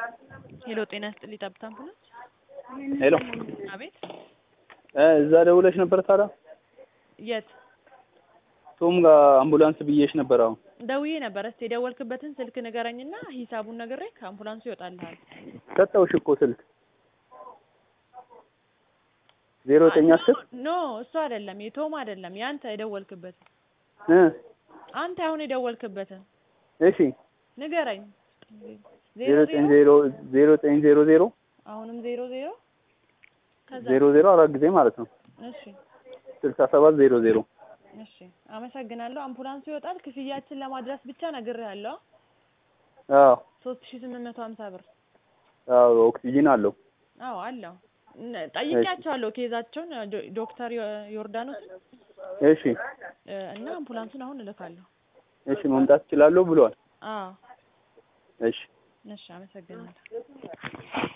ሄሎ ጤና ይስጥልኝ ጠብታ አምቡላንስ። ሄሎ አቤት እ እዛ ደውለሽ ነበር ታዲያ? የት ቶም ጋር አምቡላንስ ብዬሽ ነበር። አሁን ደውዬ ነበር። እስቲ የደወልክበትን ስልክ ንገረኝና ሂሳቡን ነግሬ ከአምቡላንሱ ይወጣልሃል። ሰጠውሽ እኮ ስልክ ዜሮ ዘጠኝ አስር ኖ እሱ አይደለም የቶም አይደለም ያንተ የደወልክበት እ አንተ አሁን የደወልክበትን እሺ ንገረኝ። ዜሮ ዘጠኝ ዜሮ ዜሮ ዘጠኝ ዜሮ ዜሮ አሁንም ዜሮ ዜሮ ከዛ ዜሮ ዜሮ አራት ጊዜ ማለት ነው። እሺ ስልሳ ሰባት ዜሮ ዜሮ እሺ አመሰግናለሁ። አምቡላንሱ ይወጣል። ክፍያችን ለማድረስ ብቻ ነግሬሃለሁ። አዎ ሶስት ሺህ ስምንት መቶ ሀምሳ ብር አዎ ኦክሲጂን አለው። አዎ አለው። እነ- ጠይቄያቸዋለሁ ኬዛቸውን ዶ- ዶክተር ዮ- ዮርዳኖስን እሺ እ፣ እና አምቡላንሱን አሁን እልካለሁ። እሺ መምጣት እችላለሁ ብሏል። አዎ እሺ እሺ አመሰግናለሁ።